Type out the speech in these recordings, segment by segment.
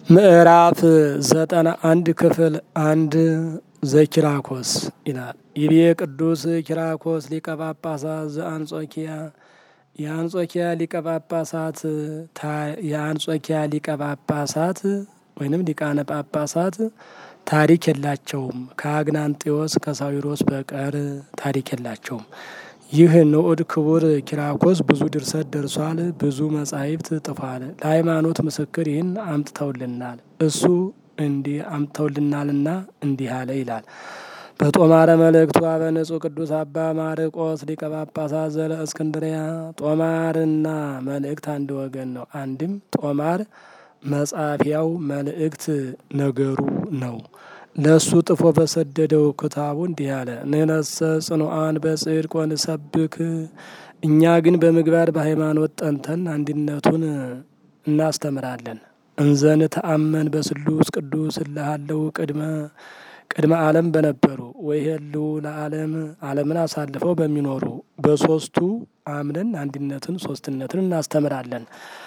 ምዕራፍ ዘጠና አንድ ክፍል አንድ ዘኪራኮስ ይላል። ይቤ ቅዱስ ኪራኮስ ሊቀ ጳጳሳት ዘአንጾኪያ የአንጾኪያ ሊቀ ጳጳሳት የአንጾኪያ ሊቀ ጳጳሳት ወይንም ሊቃነ ጳጳሳት ታሪክ የላቸውም። ከአግናንጤዎስ ከሳዊሮስ በቀር ታሪክ የላቸውም። ይህ ንዑድ ክቡር ኪራኮስ ብዙ ድርሰት ደርሷል። ብዙ መጻሕፍት ጥፏል። ለሃይማኖት ምስክር ይህን አምጥተውልናል። እሱ እንዲህ አምጥተውልናልና እንዲህ አለ ይላል። በጦማረ መልእክቱ አበንጹሕ ቅዱስ አባ ማርቆስ ሊቀ ጳጳሳት ዘለ እስክንድሪያ። ጦማርና መልእክት አንድ ወገን ነው። አንድም ጦማር መጻፊያው መልእክት ነገሩ ነው። ለእሱ ጥፎ በሰደደው ክታቡ እንዲህ አለ። ንሕነሰ ጽኑዓን በጽድቅ ወንሰብክ፣ እኛ ግን በምግባር በሃይማኖት ጠንተን አንድነቱን እናስተምራለን። እንዘን ተአመን በስሉስ ቅዱስ እልሃለው ቅድመ ቅድመ ዓለም በነበሩ ወይሄሉ ለዓለም ዓለምን አሳልፈው በሚኖሩ በሶስቱ አምነን አንድነትን ሶስትነትን እናስተምራለን።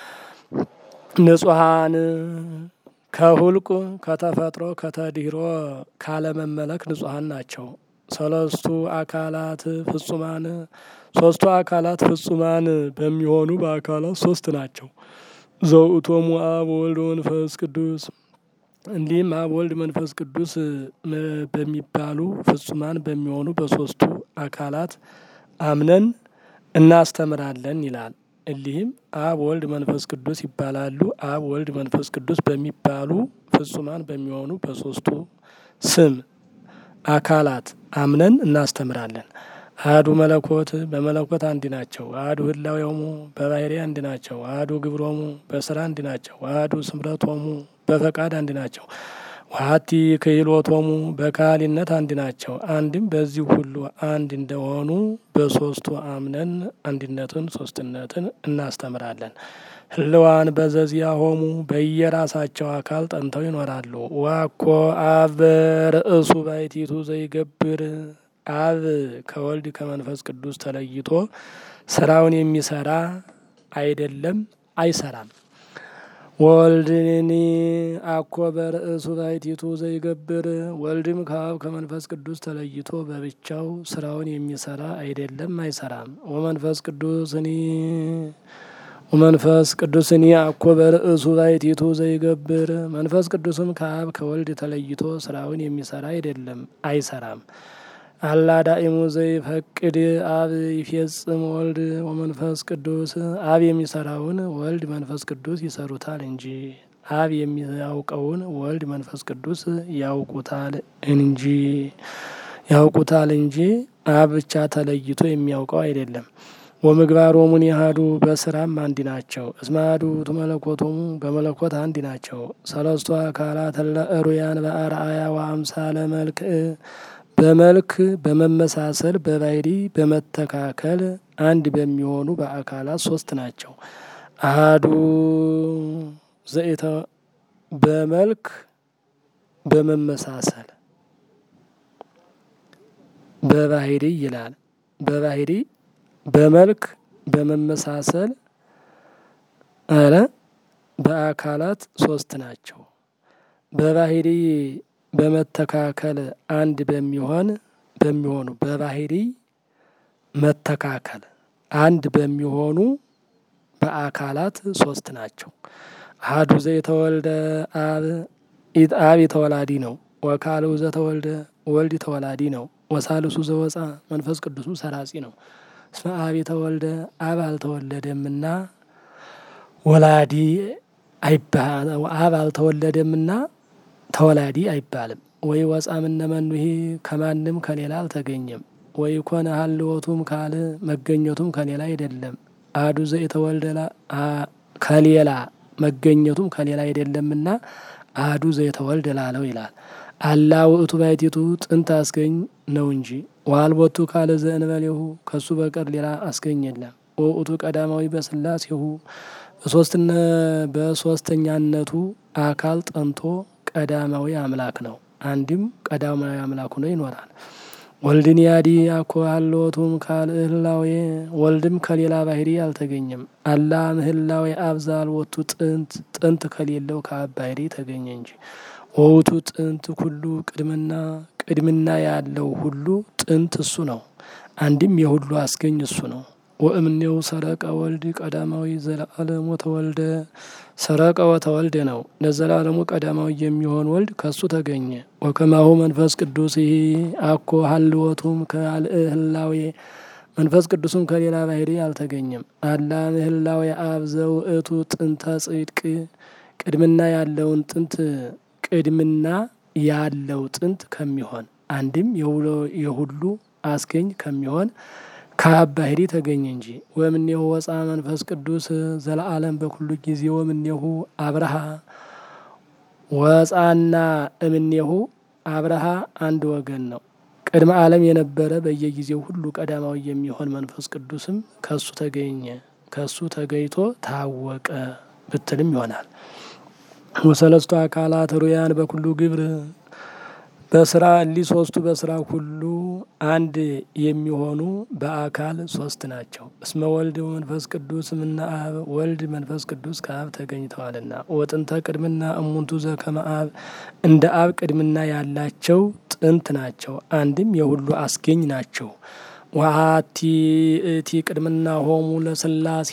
ንጹሐን ከሁልቁ ከተፈጥሮ ከተድህሮ ካለመመለክ ንጹሐን ናቸው። ሰለስቱ አካላት ፍጹማን ሶስቱ አካላት ፍጹማን በሚሆኑ በአካላት ሶስት ናቸው። ዘውእቶሙ አብ ወልድ መንፈስ ቅዱስ እንዲህም አብ ወልድ መንፈስ ቅዱስ በሚባሉ ፍጹማን በሚሆኑ በሶስቱ አካላት አምነን እናስተምራለን ይላል። እሊህም አብ ወልድ መንፈስ ቅዱስ ይባላሉ። አብ ወልድ መንፈስ ቅዱስ በሚባሉ ፍጹማን በሚሆኑ በሶስቱ ስም አካላት አምነን እናስተምራለን። አህዱ መለኮት በመለኮት አንድ ናቸው። አህዱ ህላዌሆሙ በባህሪ አንድ ናቸው። አህዱ ግብሮሙ በስራ አንድ ናቸው። አህዱ ስምረቶሙ በፈቃድ አንድ ናቸው። ዋቲ ክህሎቶሙ በካህሊነት አንድ ናቸው። አንድም በዚህ ሁሉ አንድ እንደሆኑ በሶስቱ አምነን አንድነትን ሶስትነትን እናስተምራለን። ህልዋን በዘዚያ ሆሙ በየራሳቸው አካል ጠንተው ይኖራሉ። ዋኮ አብ ርእሱ ባይቲቱ ዘይገብር አብ ከወልድ ከመንፈስ ቅዱስ ተለይቶ ስራውን የሚሰራ አይደለም፣ አይሰራም። ወልድኒ አኮ በርእሱ ባይቲቱ ዘይገብር ወልድም ከአብ ከመንፈስ ቅዱስ ተለይቶ በብቻው ስራውን የሚሰራ አይደለም፣ አይሰራም። ወመንፈስ ቅዱስኒ ወመንፈስ ቅዱስኒ አኮ በርእሱ ባይቲቱ ዘይገብር መንፈስ ቅዱስም ከአብ ከወልድ ተለይቶ ስራውን የሚሰራ አይደለም፣ አይሰራም። አላ ዳኢሙ ዘይፈቅድ አብ ይፌጽም ወልድ ወመንፈስ ቅዱስ አብ የሚሰራውን ወልድ መንፈስ ቅዱስ ይሰሩታል እንጂ አብ የሚያውቀውን ወልድ መንፈስ ቅዱስ ያውቁታል እንጂ ያውቁታል እንጂ አብ ብቻ ተለይቶ የሚያውቀው አይደለም። ወምግባሮሙን ያህዱ በስራም አንድ ናቸው። እስመ አሐዱ ውእቱ መለኮቶሙ በመለኮት አንድ ናቸው። ሰለስቱ አካላት ለእሩያን በአርአያ ወአምሳለ መልክዕ በመልክ በመመሳሰል በባህሪ በመተካከል አንድ በሚሆኑ በአካላት ሶስት ናቸው። አሐዱ ዘኢተ በመልክ በመመሳሰል በባህሪ ይላል። በባህሪ በመልክ በመመሳሰል አለ በአካላት ሶስት ናቸው። በባህሪ በመተካከል አንድ በሚሆን በሚሆኑ በባህሪ መተካከል አንድ በሚሆኑ በአካላት ሶስት ናቸው። አሐዱ ዘተወልደ አብ አብ የተወላዲ ነው። ወካልኡ ዘተወልደ ወልድ ተወላዲ ነው። ወሳልሱ ዘወፃ መንፈስ ቅዱሱ ሰራጺ ነው። እስመ አብ የተወልደ አብ አልተወለደምና ወላዲ አብ አልተወለደምና ተወላዲ አይባልም። ወይ ወፃ ምነመኑሄ ከማንም ከሌላ አልተገኘም። ወይ ኮነ ሀልወቱም ካል መገኘቱም ከሌላ አይደለም። አሐዱ ዘተወልደ ከሌላ መገኘቱም ከሌላ አይደለምና አሐዱ ዘተወልደ ላለው ይላል። አላ ውእቱ ባሕቲቱ ጥንት አስገኝ ነው እንጂ ዋልቦቱ ካለ ዘእንበሌሁ ከሱ በቀር ሌላ አስገኝ የለም። ውእቱ ቀዳማዊ በስላሴሁ በሶስትነ በሶስተኛነቱ አካል ጠንቶ ቀዳማዊ አምላክ ነው። አንድም ቀዳማዊ አምላክ ሆኖ ይኖራል። ወልድን ያዲ አኮ ሀሎቱም ካልእህላዌ ወልድም ከሌላ ባህሪ አልተገኘም። አላ ምህላዌ አብዛል ወቱ ጥንት ጥንት ከሌለው ከአብ ባህሪ ተገኘ እንጂ ወውቱ ጥንት ሁሉ ቅድምና ቅድምና ያለው ሁሉ ጥንት እሱ ነው። አንድም የሁሉ አስገኝ እሱ ነው። ወእምኔው ሰረቀ ወልድ ቀዳማዊ ዘለዓለሙ ተወልደ ሰረቀ ወተወልደ ነው። ለዘላለሙ ቀዳማዊ የሚሆን ወልድ ከሱ ተገኘ። ወከማሁ መንፈስ ቅዱስ ይህ አኮ ሀልወቱም ከአልህላዌ መንፈስ ቅዱስም ከሌላ ባህሪ አልተገኘም። አላ ምህላዌ አብ ዘውእቱ ጥንተ ጽድቅ ቅድምና ያለውን ጥንት ቅድምና ያለው ጥንት ከሚሆን አንድም የሁሉ አስገኝ ከሚሆን ከአብ ባህሪ ተገኘ እንጂ። ወምኔሁ ወፃ መንፈስ ቅዱስ ዘለዓለም በኩሉ ጊዜ ወምኔሁ አብርሃ ወፃና እምኔሁ አብርሃ አንድ ወገን ነው። ቅድመ ዓለም የነበረ በየጊዜው ሁሉ ቀዳማዊ የሚሆን መንፈስ ቅዱስም ከሱ ተገኘ ከሱ ተገኝቶ ታወቀ ብትልም ይሆናል። ወሰለስቱ አካላት ሩያን በኩሉ ግብር በስራ እሊ ሶስቱ በስራ ሁሉ አንድ የሚሆኑ በአካል ሶስት ናቸው። እስመ ወልድ መንፈስ ቅዱስ እምነ አብ ወልድ መንፈስ ቅዱስ ከአብ ተገኝተዋልና። ወጥንተ ቅድምና እሙንቱ ዘከመ አብ እንደ አብ ቅድምና ያላቸው ጥንት ናቸው። አንድም የሁሉ አስገኝ ናቸው። ዋቲ እቲ ቅድምና ሆሙ ለስላሴ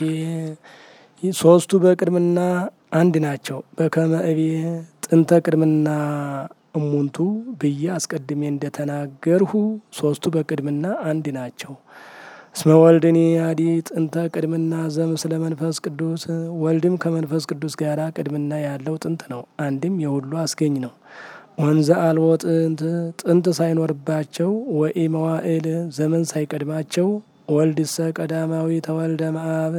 ሶስቱ በቅድምና አንድ ናቸው። በከመ እቤ ጥንተ ቅድምና እሙንቱ ብዬ አስቀድሜ እንደተናገርሁ ሶስቱ በቅድምና አንድ ናቸው። እስመ ወልድኒ አዲ ጥንተ ቅድምና ዘምስለ መንፈስ ቅዱስ ወልድም ከመንፈስ ቅዱስ ጋር ቅድምና ያለው ጥንት ነው። አንድም የሁሉ አስገኝ ነው። ወንዘ አልቦ ጥንት ጥንት ሳይኖርባቸው ወኢ መዋዕል ዘመን ሳይቀድማቸው ወልድሰ ቀዳማዊ ተወልደ መአብ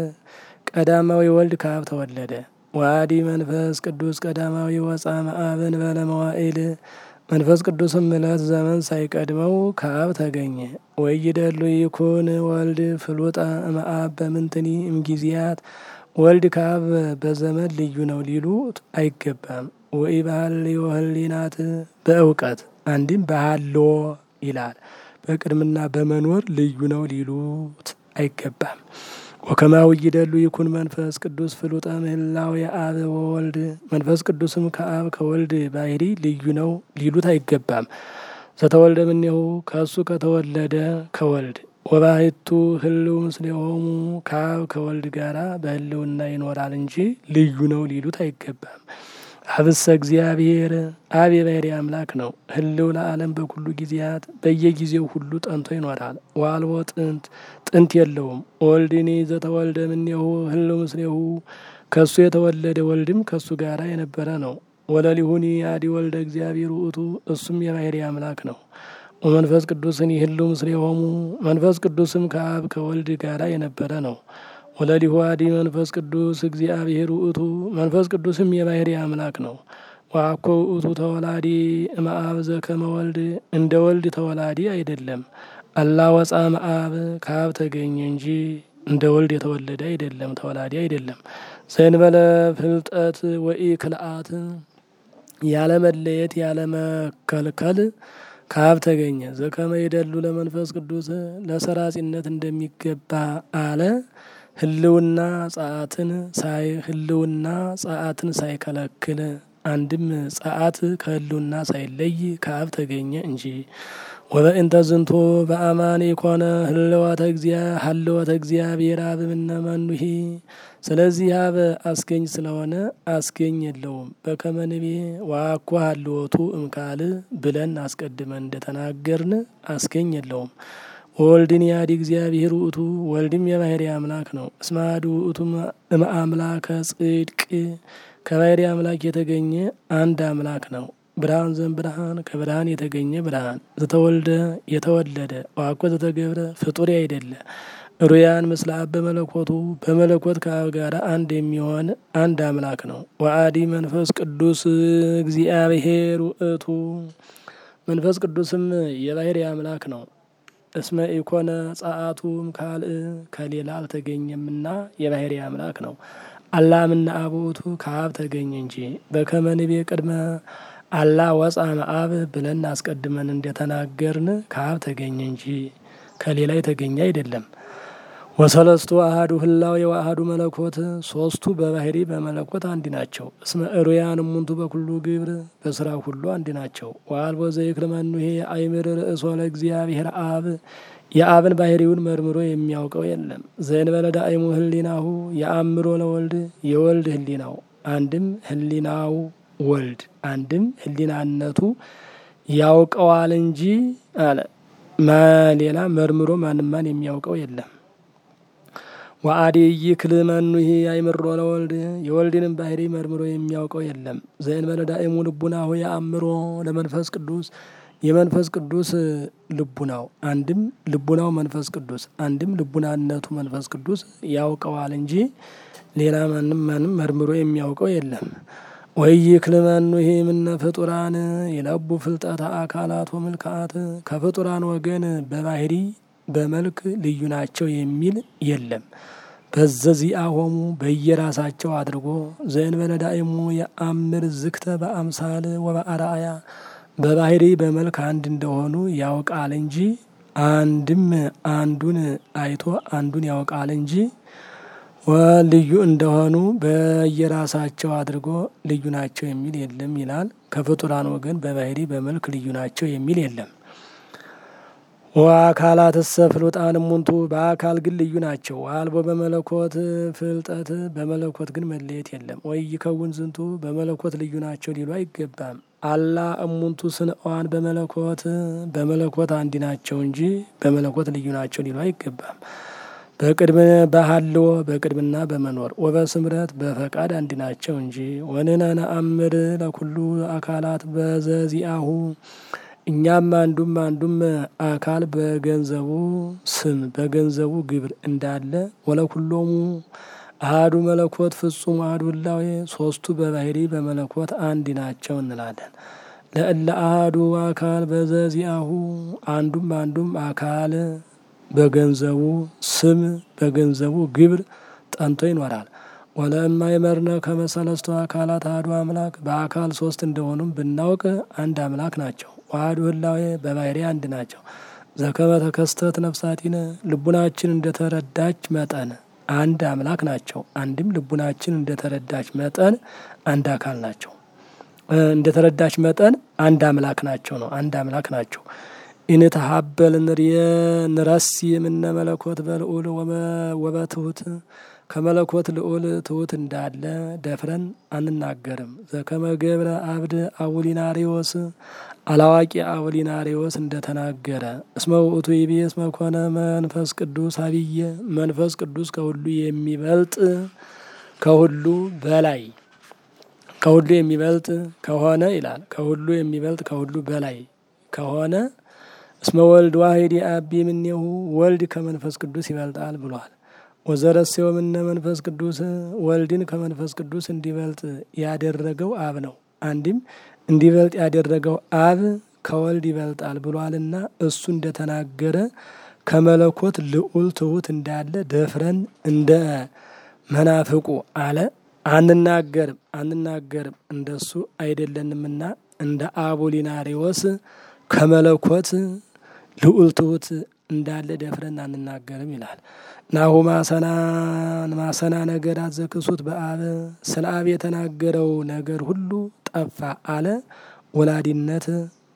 ቀዳማዊ ወልድ ከአብ ተወለደ። ዋዲ መንፈስ ቅዱስ ቀዳማዊ ወፃ መአብን በለ መዋዕል መንፈስ ቅዱስም እለት ዘመን ሳይቀድመው ከአብ ተገኘ። ወይደሉ ይኩን ወልድ ፍሉጠ እምአብ በምንትኒ እምጊዜያት ወልድ ከአብ በዘመን ልዩ ነው ሊሉት አይገባም። ወይ ባህልዮ ህሊናት በእውቀት አንድም ባህሎ ይላል። በቅድምና በመኖር ልዩ ነው ሊሉት አይገባም። ወከማው ይደሉ ይኩን መንፈስ ቅዱስ ፍሉጠ ምህላው የአብ ወወልድ መንፈስ ቅዱስም ከአብ ከወልድ ባህሪ ልዩ ነው ሊሉት አይገባም። ዘተወልደ እምኔሁ ከእሱ ከተወለደ ከወልድ ወባሕቱ ህልው ምስሌሆሙ ከአብ ከወልድ ጋራ በህልውና ይኖራል እንጂ ልዩ ነው ሊሉት አይገባም። አብሰ እግዚአብሔር አብ የባህሪ አምላክ ነው። ህልው ለዓለም በኩሉ ጊዜያት በየጊዜው ሁሉ ጠንቶ ይኖራል። ዋልቦ ጥንት ጥንት የለውም። ወልድኒ ዘተወልደ እምኔሁ ህልው ምስሌሁ ከሱ የተወለደ ወልድም ከሱ ጋራ የነበረ ነው። ወለሊሁኒ አዲ ወልደ እግዚአብሔር ውእቱ እሱም የባህሪ አምላክ ነው። ወመንፈስ ቅዱስን ህልው ምስሌሆሙ መንፈስ ቅዱስም ከአብ ከወልድ ጋራ የነበረ ነው። ወለሊሁ አዲ መንፈስ ቅዱስ እግዚአብሔር ውእቱ መንፈስ ቅዱስም የባህሪ አምላክ ነው። ዋኮ ውእቱ ተወላዲ እምአብ ዘከመ ወልድ እንደ ወልድ ተወላዲ አይደለም። አላ ወፃ እምአብ ከአብ ተገኘ እንጂ እንደ ወልድ የተወለደ አይደለም፣ ተወላዲ አይደለም። ዘእንበለ ፍልጠት ወኢ ክልአት ያለመለየት ያለመከልከል ከአብ ተገኘ። ዘከመ ይደሉ ለመንፈስ ቅዱስ ለሰራጺነት እንደሚገባ አለ ህልውና ጸአትን ሳይ ህልውና ጸአትን ሳይከለክል አንድም ጸአት ከህልውና ሳይለይ ከአብ ተገኘ እንጂ። ወበእንተ ዝንቶ በአማን የኮነ ህልወተ እግዚአ ሀልወተ እግዚአብሔር አብ እምነ መኑሂ ስለዚህ አብ አስገኝ ስለሆነ አስገኝ የለውም። በከመ ንቤ ዋኳ ሀልወቱ እምካል ብለን አስቀድመን እንደተናገርን አስገኝ የለውም። ወልድን ያዲ እግዚአብሔር ውእቱ ወልድም የባህሪ አምላክ ነው። እስመ አሐዱ ውእቱ እምአምላከ ጽድቅ ከባህሪ አምላክ የተገኘ አንድ አምላክ ነው። ብርሃን ዘም ብርሃን ከብርሃን የተገኘ ብርሃን ዘተወልደ የተወለደ ዋኮ ዘተገብረ ፍጡር አይደለ ሩያን ምስለ አብ በመለኮቱ በመለኮት ከአብ ጋር አንድ የሚሆን አንድ አምላክ ነው። ወአዲ መንፈስ ቅዱስ እግዚአብሔር ውእቱ መንፈስ ቅዱስም የባህሪ አምላክ ነው። እስመ ኢኮነ ጸአቱም ካልእ ከሌላ አልተገኘምና የባህሪ አምላክ ነው። አላምና አቦቱ ከአብ ተገኘ እንጂ በከመ ንቤ ቅድመ አላ ወፃ መአብ ብለን አስቀድመን እንደተናገርን ከአብ ተገኘ እንጂ ከሌላ የተገኘ አይደለም። ወሰለስቱ አህዱ ህላዌ ወአሐዱ መለኮት ሶስቱ በባህሪ በመለኮት አንድ ናቸው። እስመ እሩያን እሙንቱ በኩሉ ግብር በስራ ሁሉ አንድ ናቸው። ወአልቦ ዘይክል መኑሄ አይምር ርእሶ ለእግዚአብሔር አብ የአብን ባህሪውን መርምሮ የሚያውቀው የለም። ዘእንበለ ዳእሙ ህሊናሁ የአእምሮ ለወልድ የወልድ ህሊናው አንድም ህሊናው ወልድ አንድም ህሊናነቱ ያውቀዋል እንጂ አለ ሌላ መርምሮ ማንማን የሚያውቀው የለም። ወአዲ ይክል መኑሄ አይምሮ ለወልድ የወልድንም ባህሪ መርምሮ የሚያውቀው የለም። ዘእንበለ ዳእሙ ልቡናሁ የአእምሮ ለመንፈስ ቅዱስ የመንፈስ ቅዱስ ልቡናው አንድም ልቡናው መንፈስ ቅዱስ አንድም ልቡናነቱ መንፈስ ቅዱስ ያውቀዋል እንጂ ሌላ ማንም ማንም መርምሮ የሚያውቀው የለም። ወይክል መኑሄ እምነ ፍጡራን የለቡ ፍልጠተ አካላት ወምልክአት ከፍጡራን ወገን በባህሪ በመልክ ልዩ ናቸው የሚል የለም። በዘዚአሆሙ በየራሳቸው አድርጎ ዘእንበለ ዳእሙ የአምር ዝክተ በአምሳል ወበአርአያ በባህሪ በመልክ አንድ እንደሆኑ ያውቃል እንጂ አንድም አንዱን አይቶ አንዱን ያውቃል እንጂ ልዩ እንደሆኑ በየራሳቸው አድርጎ ልዩ ናቸው የሚል የለም ይላል። ከፍጡራን ወገን በባህሪ በመልክ ልዩ ናቸው የሚል የለም። ወአካላት እሰ ፍሉጣን እሙንቱ በአካል ግን ልዩ ናቸው። አልቦ በመለኮት ፍልጠት በመለኮት ግን መለየት የለም። ወይ ይከውን ዝንቱ በመለኮት ልዩ ናቸው ሊሉ አይገባም። አላ እሙንቱ ስንዋን በመለኮት በመለኮት አንድ ናቸው እንጂ በመለኮት ልዩ ናቸው ሊሉ አይገባም። በቅድም በሀልዎ በቅድምና በመኖር ወበስምረት በፈቃድ አንድ ናቸው እንጂ ወንነ ነአምር ለኩሉ አካላት በዘዚአሁ እኛም አንዱም አንዱም አካል በገንዘቡ ስም በገንዘቡ ግብር እንዳለ ወለኩሎሙ አህዱ መለኮት ፍጹም አህዱ ህላዌ ሶስቱ በባህሪ በመለኮት አንድ ናቸው እንላለን። ለእለ አህዱ አካል በዘዚአሁ አንዱም አንዱም አካል በገንዘቡ ስም በገንዘቡ ግብር ጠንቶ ይኖራል። ወለእማይመርነ ከመሰለስቱ አካላት አህዱ አምላክ በአካል ሶስት እንደሆኑም ብናውቅ አንድ አምላክ ናቸው። ዋህዱ ህላዌ በባህሪ አንድ ናቸው። ዘከመ ተከስተት ነፍሳቲነ ልቡናችን እንደተረዳች መጠን አንድ አምላክ ናቸው። አንድም ልቡናችን እንደተረዳች መጠን አንድ አካል ናቸው። እንደተረዳች መጠን አንድ አምላክ ናቸው ነው። አንድ አምላክ ናቸው። ኢንተሀበል ንርየ ንረሲ የምነ መለኮት በልዑል ወበትሁት ከመለኮት ልዑል ትሁት እንዳለ ደፍረን አንናገርም። ዘከመ ገብረ አብድ አቡሊናሪዎስ አላዋቂ አቡሊናሪዎስ እንደተናገረ እስመ ውእቱ ይቤ እስመ ኮነ መንፈስ ቅዱስ አብየ መንፈስ ቅዱስ ከሁሉ የሚበልጥ ከሁሉ በላይ ከሁሉ የሚበልጥ ከሆነ ይላል። ከሁሉ የሚበልጥ ከሁሉ በላይ ከሆነ እስመ ወልድ ዋሂድ አቢ ምኔሁ ወልድ ከመንፈስ ቅዱስ ይበልጣል ብሏል። ወዘረሴው ምነ መንፈስ ቅዱስ ወልድን ከመንፈስ ቅዱስ እንዲበልጥ ያደረገው አብ ነው። አንድም እንዲበልጥ ያደረገው አብ ከወልድ ይበልጣል ብሏልና እሱ እንደተናገረ ከመለኮት ልዑል ትሁት እንዳለ ደፍረን እንደ መናፍቁ አለ አንናገርም አንናገርም እንደሱ አይደለንምና እንደ አቡሊናሪዎስ ከመለኮት ልዑል ትሁት እንዳለ ደፍረን አንናገርም ይላል። ናሁ ማሰናን ማሰና ነገራት ዘክሱት በአብ ስለ አብ የተናገረው ነገር ሁሉ ጠፋ አለ። ወላዲነት፣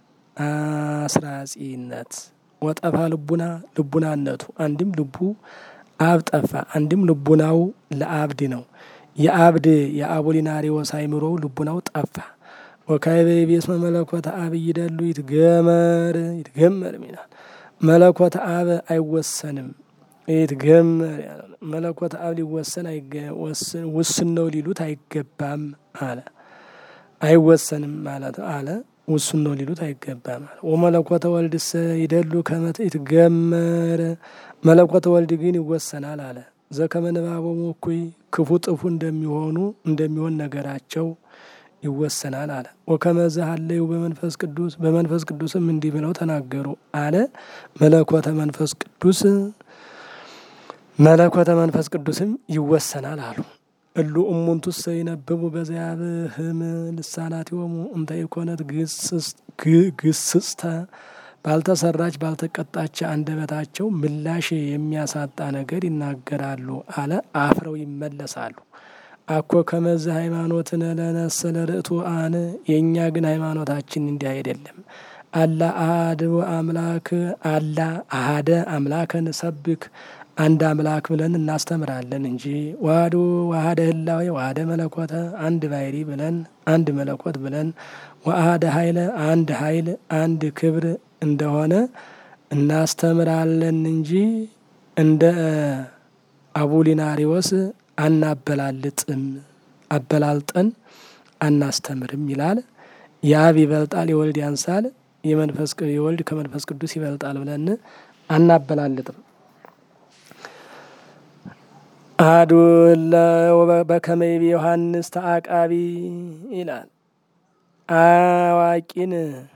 አስራጺነት ወጠፋ ልቡና ልቡናነቱ አንድም ልቡ አብ ጠፋ፣ አንድም ልቡናው ለአብድ ነው። የአብድ የአቡሊናሪዎስ አእምሮው ልቡናው ጠፋ። ወካይበ ቤስመ መለኮተ አብ ይደሉ ይትገመር ይትገመር ይላል። መለኮተ አብ አይወሰንም ይትገመር መለኮተ አብ ሊወሰን ውስን ነው ሊሉት አይገባም አለ። አይወሰንም ማለት አለ ውሱን ነው ሊሉት አይገባም አለ። ወመለኮተ ወልድሰ ይደሉ ከመት ይትገመር መለኮተ ወልድ ግን ይወሰናል አለ። ዘከመ ንባቦሙ እኩይ ክፉ ጥፉ እንደሚሆኑ እንደሚሆን ነገራቸው ይወሰናል አለ። ወከመዘ ሀለዩ በመንፈስ ቅዱስ በመንፈስ ቅዱስም እንዲህ ብለው ተናገሩ አለ። መለኮተ መንፈስ ቅዱስ መለኮተ መንፈስ ቅዱስም ይወሰናል አሉ። እሉ እሙንቱሰ ይነብቡ በዚያብህም ልሳናቲሆሙ እንተ ኢኮነት ግስጽተ ባልተሰራች ባልተቀጣች አንደበታቸው ምላሽ የሚያሳጣ ነገር ይናገራሉ አለ። አፍረው ይመለሳሉ። አኮ ከመዝ ሃይማኖትን ለነሰለ ርእቱ አን የእኛ ግን ሃይማኖታችን እንዲህ አይደለም። አላ አሐድ አምላክ አላ አሐደ አምላከን ሰብክ አንድ አምላክ ብለን እናስተምራለን እንጂ ዋህዶ ዋህደ ህላዌ ዋህደ መለኮተ አንድ ባይሪ ብለን አንድ መለኮት ብለን ዋህደ ኃይለ አንድ ኃይል አንድ ክብር እንደሆነ እናስተምራለን እንጂ እንደ አቡሊናሪዎስ አናበላልጥም አበላልጠን አናስተምርም ይላል። የአብ ይበልጣል የወልድ ያንሳል የመንፈስ የወልድ ከመንፈስ ቅዱስ ይበልጣል ብለን አናበላልጥም። አሐዱ በከመይቤ ዮሐንስ ተአቃቢ ይላል። አዋቂን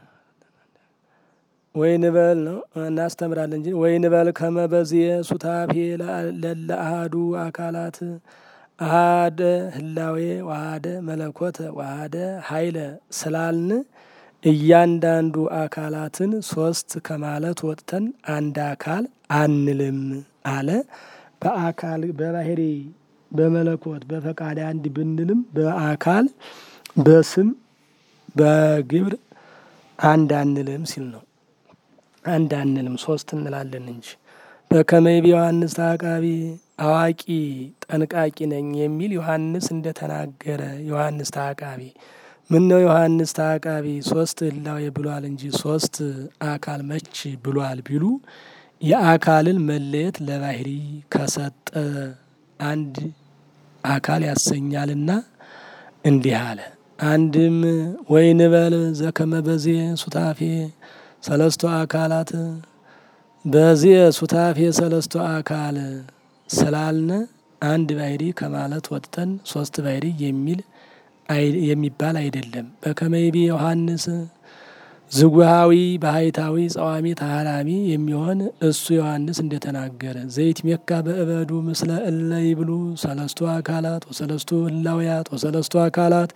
ወይ ንበል ነው እናስተምራለን እንጂ ወይ ንበል ከመበዝየ ሱታፌ ለለ አሐዱ አካላት አሐደ ህላዌ ዋሃደ መለኮተ ዋሃደ ኃይለ ስላልን እያንዳንዱ አካላትን ሶስት ከማለት ወጥተን አንድ አካል አንልም አለ። በአካል በባህሪ በመለኮት በፈቃድ አንድ ብንልም በአካል በስም በግብር አንድ አንልም ሲል ነው። አንድ አንልም ሶስት እንላለን እንጂ በከመይቤ ዮሐንስ ተአቃቢ አዋቂ ጠንቃቂ ነኝ የሚል ዮሐንስ እንደተናገረ ዮሐንስ ተአቃቢ ምን ነው ዮሐንስ ተአቃቢ ሶስት ህላዌ ብሏል እንጂ ሶስት አካል መች ብሏል ቢሉ የአካልን መለየት ለባህሪ ከሰጠ አንድ አካል ያሰኛልና እንዲህ አለ። አንድም ወይ ንበል ዘከመ በዚህ ሱታፌ ሰለስቶ አካላት በዚህ ሱታፌ ሰለስቶ አካል ስላልነ አንድ ባህሪ ከማለት ወጥተን ሶስት ባህሪ የሚል የሚባል አይደለም። በከመይቤ ዮሐንስ ዝጉሃዊ ባህታዊ ጸዋሚ ተሃራሚ የሚሆን እሱ ዮሐንስ እንደተናገረ ዘይት ሜካ በእበዱ ምስለ እለ ይብሉ ሰለስቱ አካላት ወሰለስቱ ህላውያት ወሰለስቱ አካላት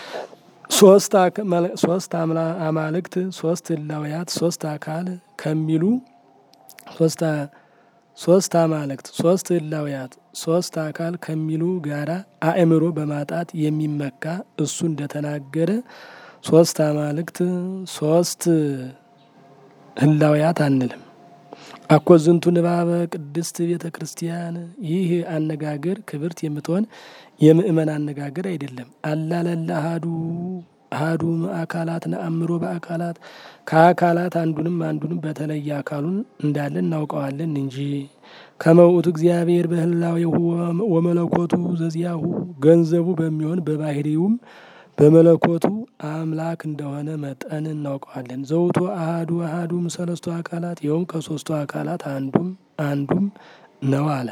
ሶስት አማልክት ሶስት ህላውያት ሶስት አካል ከሚሉ ሶስት አማልክት ሶስት ህላውያት ሶስት አካል ከሚሉ ጋራ አእምሮ በማጣት የሚመካ እሱ እንደተናገረ ሶስት አማልክት ሶስት ህላውያት አንልም። አኮ ዝንቱ ንባበ ቅድስት ቤተ ክርስቲያን ይህ አነጋገር ክብርት የምትሆን የምእመን አነጋገር አይደለም። አላለለ አሃዱ አሃዱ አካላት ነአምሮ በአካላት ከአካላት አንዱንም አንዱንም በተለየ አካሉን እንዳለ እናውቀዋለን እንጂ ከመውቱ እግዚአብሔር በህላዌሁ ወመለኮቱ ዘዚያሁ ገንዘቡ በሚሆን በባህሪውም በመለኮቱ አምላክ እንደሆነ መጠን እናውቀዋለን። ዘውቱ አሃዱ አሃዱም ሰለስቱ አካላት ይኸውም ከሶስቱ አካላት አንዱም አንዱም ነው አለ።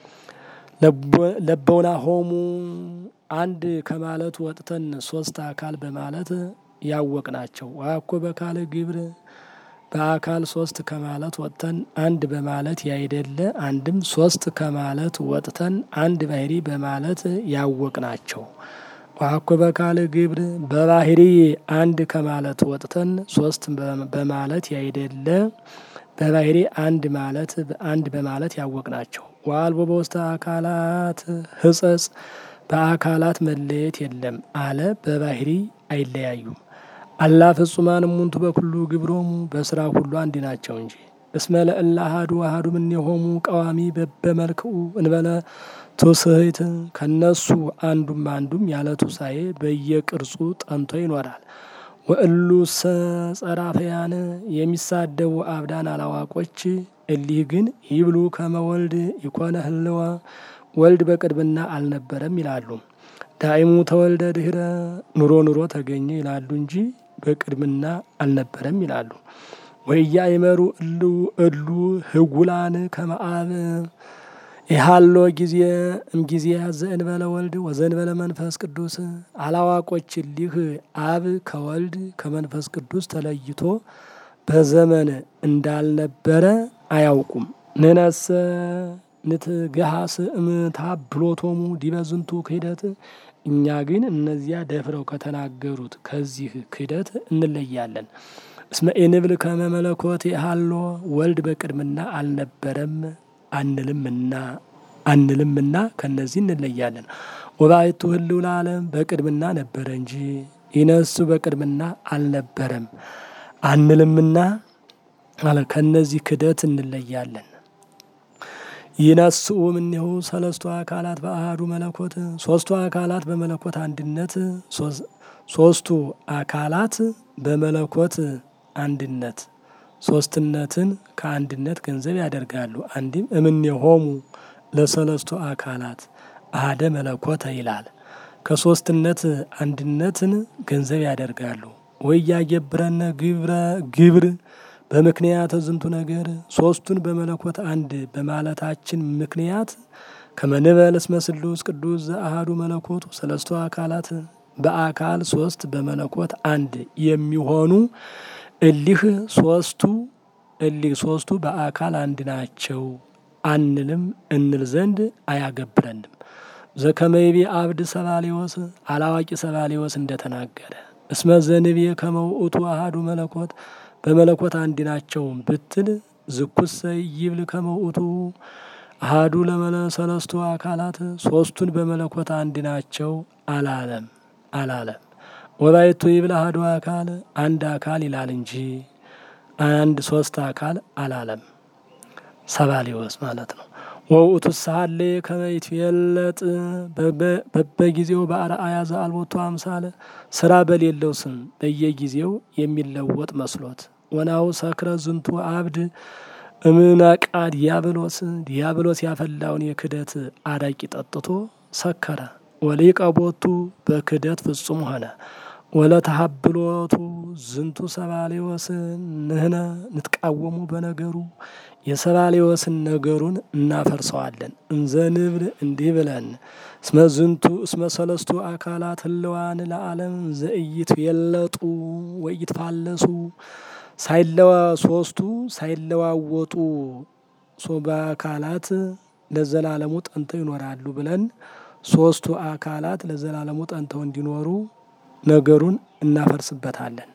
ለበውና ሆሙ አንድ ከማለት ወጥተን ሶስት አካል በማለት ያወቅ ናቸው። ዋኮ በካለ ግብር በአካል ሶስት ከማለት ወጥተን አንድ በማለት ያይደለ አንድም ሶስት ከማለት ወጥተን አንድ ባህሪ በማለት ያወቅ ናቸው። ዋኮ በካለ ግብር በባህሪ አንድ ከማለት ወጥተን ሶስት በማለት ያይደለ በባህሪ አንድ ማለት አንድ በማለት ያወቅ ናቸው። ዋልቦ በውስተ አካላት ህጸጽ በአካላት መለየት የለም አለ። በባህሪ አይለያዩም። አላ ፍጹማን እሙንቱ በኩሉ ግብሮሙ በስራ ሁሉ አንድ ናቸው እንጂ እስመ ለእለ አሐዱ አሐዱ እምኔሆሙ ቀዋሚ በበመልክኡ እንበለ ትውስህት ከነሱ አንዱም አንዱም ያለ ትውሳኤ በየቅርጹ ጠንቶ ይኖራል። ወእሉ ጸራፈያን የሚሳደቡ አብዳን አላዋቆች እሊህ ግን ይብሉ ከመ ወልድ ይኮነ ህልወ ወልድ በቅድምና አልነበረም ይላሉ። ዳይሙ ተወልደ ድህረ ኑሮ ኑሮ ተገኘ ይላሉ እንጂ በቅድምና አልነበረም ይላሉ። ወያ ይመሩ እሉ እሉ ህጉላን ከመአብ ይሃሎ ጊዜ እምጊዜ ዘእንበለ ወልድ ወዘእንበለ መንፈስ ቅዱስ አላዋቆች እሊህ አብ ከወልድ ከመንፈስ ቅዱስ ተለይቶ በዘመን እንዳልነበረ አያውቁም። ንነሰ ንትገሃስ እምታብሎቶሙ ዲበ ዝንቱ ክህደት እኛ ግን እነዚያ ደፍረው ከተናገሩት ከዚህ ክህደት እንለያለን። እስመ ኢንብል ከመ መለኮት ሃሎ ወልድ በቅድምና አልነበረም አንልምና አንልምና ከነዚህ እንለያለን። ወባይቱ ህልው ለዓለም በቅድምና ነበረ እንጂ ይነሱ በቅድምና አልነበረም አንልምና አለ። ከነዚህ ክህደት እንለያለን። ይነስኡ እምኔሁ ሰለስቱ አካላት በአሐዱ መለኮት ሶስቱ አካላት በመለኮት አንድነት ሶስቱ አካላት በመለኮት አንድነት ሶስትነትን ከአንድነት ገንዘብ ያደርጋሉ። አንድም እምኔሆሙ ለሰለስቱ አካላት አሐደ መለኮተ ይላል። ከሶስትነት አንድነትን ገንዘብ ያደርጋሉ። ወያገብረነ ግብረ ግብር በምክንያት ዝንቱ ነገር ሶስቱን በመለኮት አንድ በማለታችን ምክንያት ከመንበል እስመ ስሉስ ቅዱስ ዘአሐዱ መለኮቱ ሰለስቱ አካላት በአካል ሶስት በመለኮት አንድ የሚሆኑ እሊህ ሶስቱ እሊህ ሶስቱ በአካል አንድ ናቸው አንልም እንል ዘንድ አያገብረንም። ዘከመይቤ አብድ ሰባሌዎስ አላዋቂ ሰባሌዎስ እንደተናገረ እስመ ዘንቤ ከመውእቱ አሐዱ መለኮት በመለኮት አንድ ናቸው ብትል ዝኩሰ ይብል ከመውእቱ አሐዱ ለመለ ሰለስቱ አካላት ሶስቱን በመለኮት አንድ ናቸው አላለም አላለም። ወባይቱ ይብል አሐዱ አካል አንድ አካል ይላል እንጂ አንድ ሶስት አካል አላለም። ሰባሌዎስ ማለት ነው። ወውእቱ ሳለ ከመይት የለጥ በበጊዜው በአርአያ ዘአልቦቱ አምሳለ ስራ በሌለው ስም በየጊዜው የሚለወጥ መስሎት ወናው ሰክረ ዝንቱ አብድ እምነቃ ዲያብሎስ ዲያብሎስ ያፈላውን የክደት አረቂ ጠጥቶ ሰከረ። ወሊቀ ቦቱ በክደት ፍጹም ሆነ። ወለተሀብሎቱ ዝንቱ ሰባሌዎስ ንህነ ንትቃወሙ በነገሩ የሰባሌዎስን ነገሩን እናፈርሰዋለን። እንዘ ንብል እንዲህ ብለን እስመ ዝንቱ እስመ ሰለስቱ አካላት ህልዋን ለዓለም ዘእይት የለጡ ወይትፋለሱ ሳይለዋ ሶስቱ ሳይለዋወጡ በአካላት ለዘላለሙ ጠንተው ይኖራሉ ብለን ሶስቱ አካላት ለዘላለሙ ጠንተው እንዲኖሩ ነገሩን እናፈርስበታለን።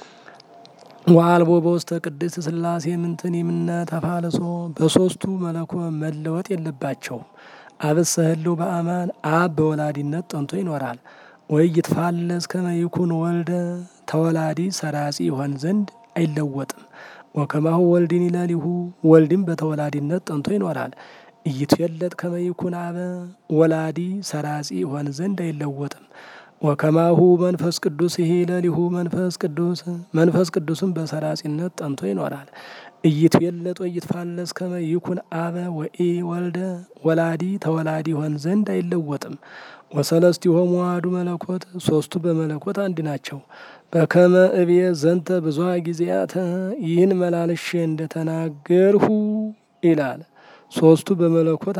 ወአልቦ በውስተ ቅድስት ሥላሴ ምንትን የምነ ተፋልሶ በሶስቱ መለኮ መለወጥ የለባቸውም። አብሰ ህልው በአማን አብ በወላዲነት ጠንቶ ይኖራል። ወይ ይትፋለስ ከመ ይኩን ወልደ ተወላዲ ሰራጺ ይሆን ዘንድ አይለወጥም። ወከማሁ ወልድን ይለሊሁ ወልድም በተወላዲነት ጠንቶ ይኖራል። ኢይትዌለጥ ከመ ይኩን አበ ወላዲ ሰራጺ ይሆን ዘንድ አይለወጥም። ወከማሁ መንፈስ ቅዱስ ይሄ ለሊሁ መንፈስ ቅዱስ መንፈስ ቅዱስም በሰራጺነት ጠንቶ ይኖራል። ኢይትዌለጥ ወይትፋለስ ከመ ይኩን አበ ወኢ ወልደ ወላዲ ተወላዲ ይሆን ዘንድ አይለወጥም። ወሰለስቲሆሙ አሐዱ መለኮት ሶስቱ በመለኮት አንድ ናቸው። በከመ እብየ ዘንተ ብዙኃ ጊዜያተ ይህን መላልሼ እንደተናገርሁ ይላል። ሶስቱ በመለኮት